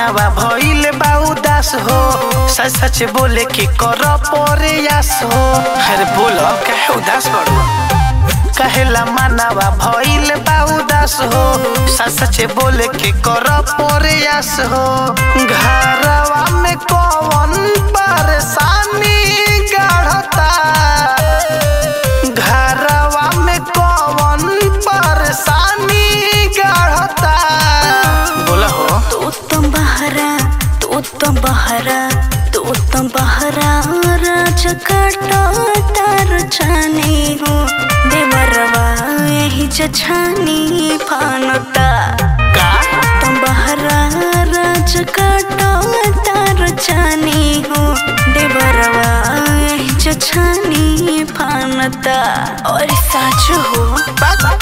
मानवा भइल बा उदास हो सच सच बोले के कर प्रयास हो अरे बोलो काहे उदास बड़ो कहेला मानवा भइल बा उदास हो सच सच बोले के कर प्रयास हो घरवा में कौन परेशानी गढ़ता घरवा में कौन परेशानी गढ़ता बोला हो तू उत्तम बहरा तू उत्तम बहरा तू उत्तम बहरा राज काटो तार छानी हो देवरवा यही जछानी फानता का उत्तम बहरा राज काटो तार छानी हो देवरवा यही जछानी फानता और साच हो बात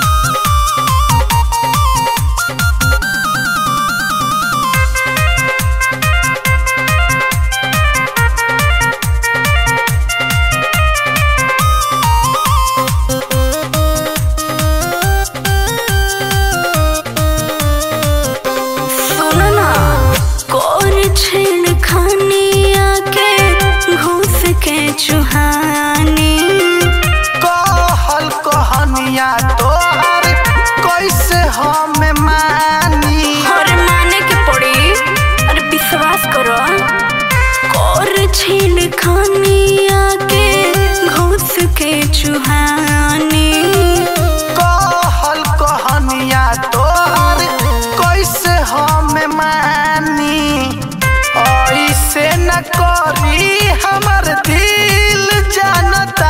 सुन ना कोर छेड़ खानी आके घूस के चुहानी कहल कहनिया तोहर कैसे हम मानी और माने के पड़ी अरे विश्वास करो कोर छेड़ खानी आके घूस के चुहानी कहल कहनिया तोहर कैसे हम मानी ऐसे न करी हमर दिल जानता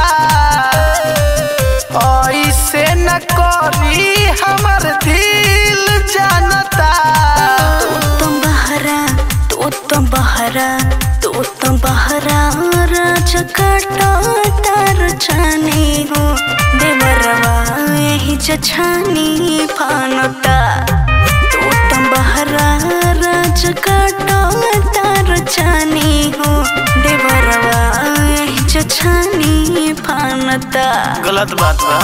ऐसे न करी हमर दिल जानता उत्तम बहरा तू उत्तम बहरा तू उत्तम बहरा राज काटो तार छानी हो देवरवा यही जछानी फानता तू उत्तम बहरा राज काटो तार छानी हो देवरवा यही जछानी फानता गलत बात बा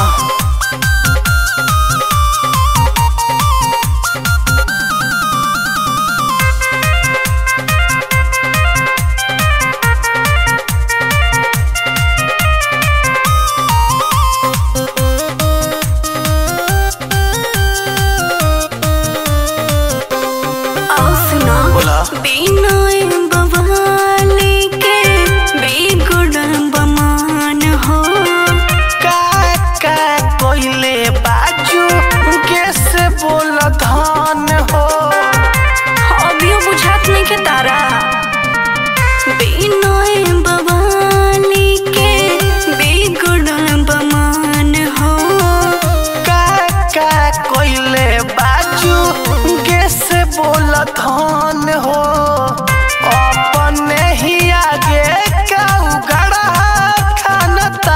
आओ सुना बोला बिनय बवाली के बेगुण बमान हो का का कोइले बाजू कैसे बोल धन हो अभियो बुझात नहीं के तारा बिनय बवाली के बेगुण बमान हो का का कोइले बाजू कैसे बोल धन हो अपने ही आगे का उगड़ा खानता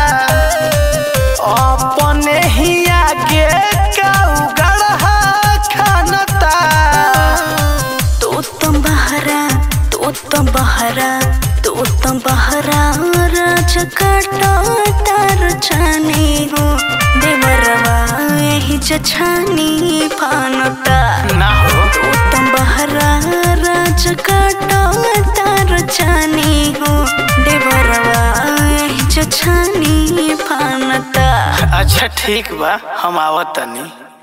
अपने ही आगे का उगड़ा खानता तू उत्तम बहरा तू उत्तम बहरा तू उत्तम बहरा राज काटो तार छानी हो देवरवा यही जछानी फानता ना हो तू उत्तम बहरा राज काटो तार छानी हो देवरवा यही जछानी फानता अच्छा ठीक बा हम आवत तनी